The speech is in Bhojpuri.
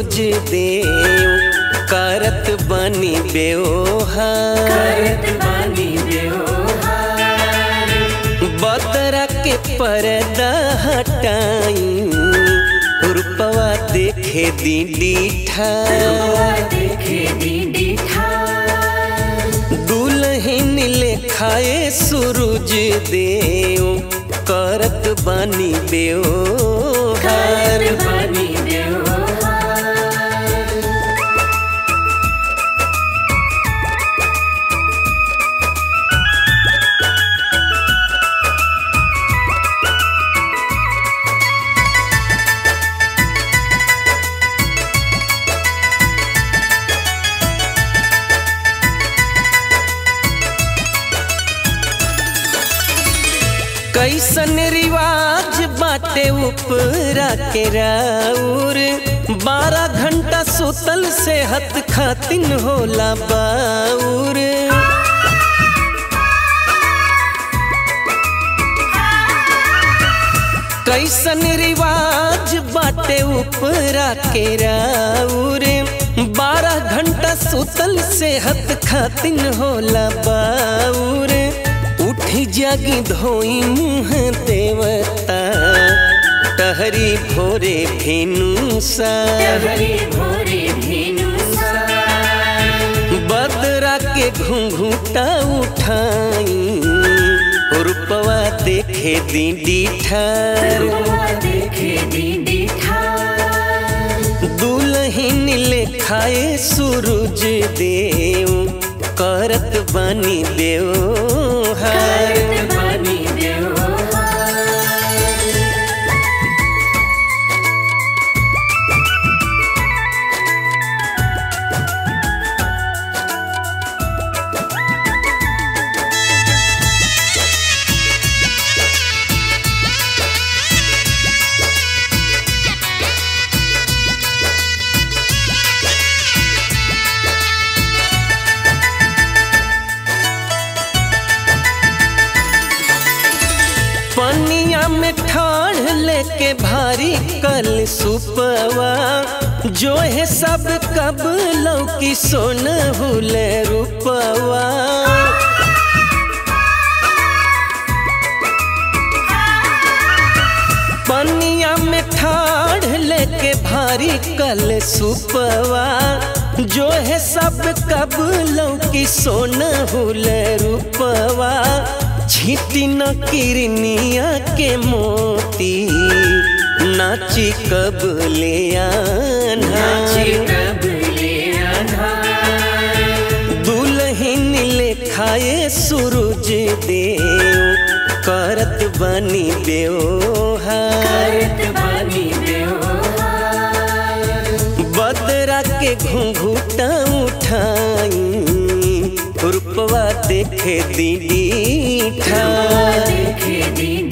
सूरज देव करत बनी बेओहार करत बानी बेओहार बदरा के पर्दा हटाई रूपवा देखे दीदी ठार रुआ देखे दीदी ठार दुल्हन लेखाए सूरज देव करत बनी बेओहार करत बानी बेओहार कैसन रिवाज बाटे उपरा के राउर बारह घंटा सुतल सेहत खातिन होला बाउर कैसन रिवाज बाटे उपरा के राउर बारह घंटा सुतल सेहत खातिन होला बाउर उठी जागी धोई मुँह देवता टहरी भोरे भेनु सा हरी भोरे भेनु बदरा के घुंघूटा उठाई रूपवा देखे दीदी ठार रुआ देखे दीदी ठार दुल्हन लेखाए सूरज देव करत बनी देवहार करत बानी बेओहार पनिया में ठाढ़ लेके भारी कल सुपवा जो है सब कब लौकी सोन हुले रूपवा पनिया में ठाढ़ लेके भारी कल सुपवा जो है सब कब लौकी सोन हुले रूपवा छीटी न किरनिया के मोती नाची कब ले आना नाची कबले आधार दुल्हन लेखाए सूरज देव करत बनी बेओहार करत बानी बेओहार बदरा के घुंघूटा उठाई रूपवा देखे दीदी रुआ ठार देखे दीदी